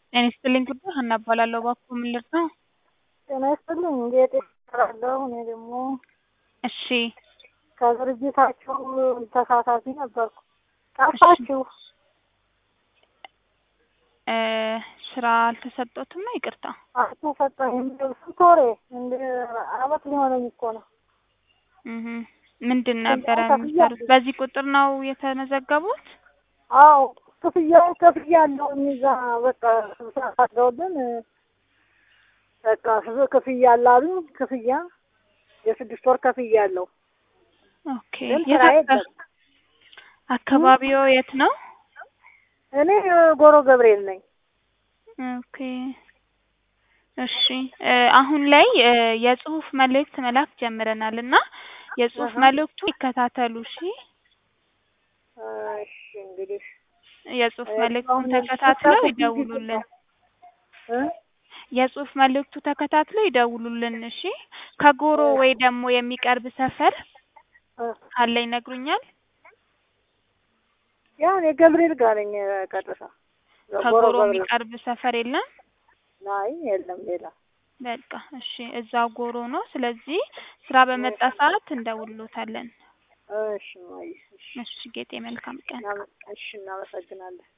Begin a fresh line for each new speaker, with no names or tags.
ጤና ይስጥልኝ ጉዳይ ሀና እባላለሁ። እባክዎ ምን ልርዳው?
ጤና ይስጥልኝ ጌጤ እባላለሁ። እኔ ደግሞ
እሺ
ከድርጅታችሁ ተሳታፊ ነበርኩ። ጠፋችሁ።
እ ስራ አልተሰጦትም ነው? ይቅርታ
አልተሰጠኝም። ስንት ወሬ እንደ አመት ሊሆነኝ እኮ ነው።
እህ ምንድን ነበረ
ክፍያ
የሚሰሩት? በዚህ ቁጥር ነው የተመዘገቡት?
አዎ ክፍያውን ከፍያለሁ። እዛ በቃ ስብሰባ አድርገውልን በቃ ክፍያ አላሉኝ። ክፍያ የስድስት ወር ክፍያ አለው።
ኦኬ
ግን
የት
ስራ
አካ-
የለም።
አካባቢው የት ነው?
እኔ ጎሮ ገብርኤል ነኝ።
ኦኬ እሺ እ አሁን ላይ እ የጽሁፍ መልእክት መላክ ጀምረናል እና የጽሁፍ
አሀ።
መልእክቱ ይከታተሉ እሺ።
እሺ እንግዲህ
የጽሁፍ
እ
መልእክቱን
አሁን
ተከታትለው
ስልካችሁ
ይደውሉልን።
እ
የጽሁፍ መልእክቱ ተከታትለው ይደውሉልን እሺ። ከጎሮ ወይ ደግሞ የሚቀርብ ሰፈር
እ
ካለ ይነግሩኛል።
ያው እኔ ገብርኤል ጋር ነኝ ቀጥታ ጎሮ
ከጎሮ
ገብርኤል።
የሚቀርብ ሰፈር የለም?
አይ የለም ሌላ
በቃ እሺ፣ እዛው ጎሮ ነው። ስለዚህ ስራ በመጣ ሰዓት እንደውሎታለን።
እሺ ማይ እሺ
እሺ ጌጤ፣ መልካም ቀን።
እናመ- እሺ እናመሰግናለን።